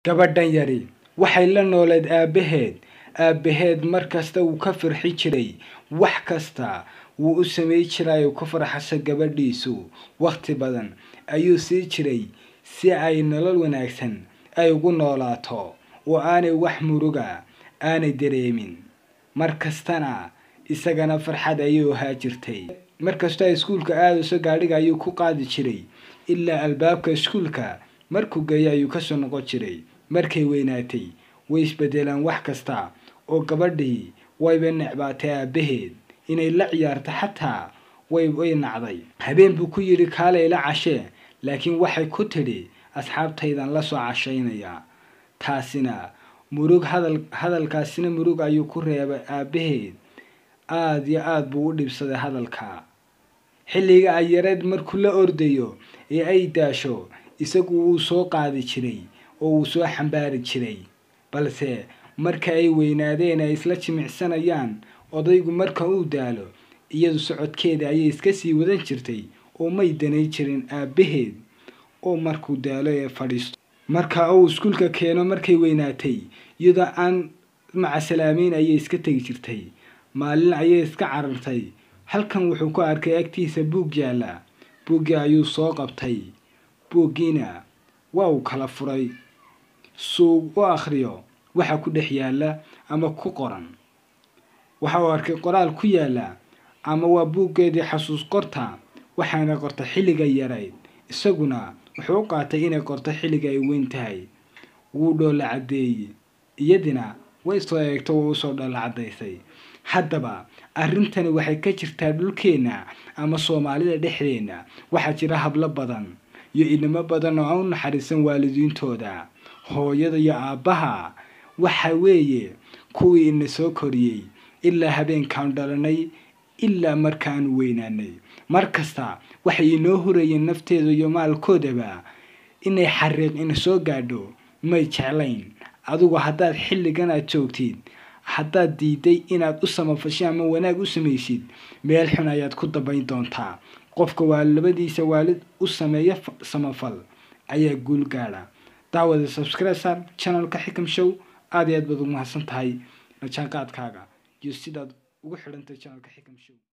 gabadhan yari waxay la nooleed aabbaheed aabbaheed mar kasta wuu ka farxi jiray wax kasta wuu u samay jiray oo ku farxasa gabadhiisu wakhti badan ayuu sii jiray si ay nolol wanaagsan ay ugu noolaato oo aanay wax muruga aanay dareemin mar kastana isagana farxad ayuu ahaa jirtay mar kastoo ay iskuulka aadayso gaadhiga ayuu ku qaadi jiray ilaa albaabka iskuulka markuu geeyo ayuu kasoo noqon jiray markay weynaatay way isbedelaan wax kasta oo gabadhii wayba necbaatay aabbaheed inay la ciyaarto xataa way way nacday habeen buu ku yidhi kaalay la cashee laakiin waxay ku tidhi asxaabtaydan la soo cashaynayaa taasina murug hadal hadalkaasina murug ayuu ku reebay aabbaheed aada iyo aada buu u dhibsaday hadalka xilliga ay yareed markuu la ordayo ee ay daasho isagu wuu soo qaadi jiray oo wuu soo xambaari jiray balse marka ay weynaadeen ay isla jimicsanayaan odaygu marka uu daalo iyadu socodkeeda ayay iska sii wadan jirtay oo may danay jirin aabbaheed oo markuu daalo ee fadhiisto marka uu iskuulka keeno markay weynaatay iyadoo aan macasalaameyn ayay iska tegi jirtay maalin ayay iska carartay halkan wuxuu ku arkay agtiisa buug yaalla buuggii ayuu soo qabtay buuggiina waa uu kala furay suu u akhriyo waxa ku dhex yaalla ama ku qoran waxa uu arkay qoraal ku yaalla ama waa buuggeedii xasuus qorta waxaana qorta xilliga yarayd isaguna wuxuu u qaatay inay qorto xilliga ay weyn tahay wuu dhoolla caddeeyey iyadina way soo eegto way usoo dhoolla caddaysay haddaba arrintani waxay ka jirtaa dhulkeenna ama soomaalida dhexdeenna waxaa jira hablo badan iyo inamo badan oo aan u naxariisan waalidiintooda hooyada iyo aabbaha waxa weeye kuwii ina soo koriyey ilaa habeenkaan dhalanay ilaa markaanu weynaanay mar kasta waxay inoo hurayeen nafteeda iyo maalkoodaba inay xariiq ina soo gaadho may jeclayn adigu haddaad xilligan aad joogtid haddaad diiday inaad u samafashay ama wanaag u samaysid meel xun ayaad ku dambayn doontaa qofka waa labadiisa waalid u sameeya samafal ayaa guul gaadha daawada subscriber channelka xikam show aada iyo aad baad ugu mahadsan tahay rajaanqaadkaaga iyo sidaad ugu xidhantay channelka xikam show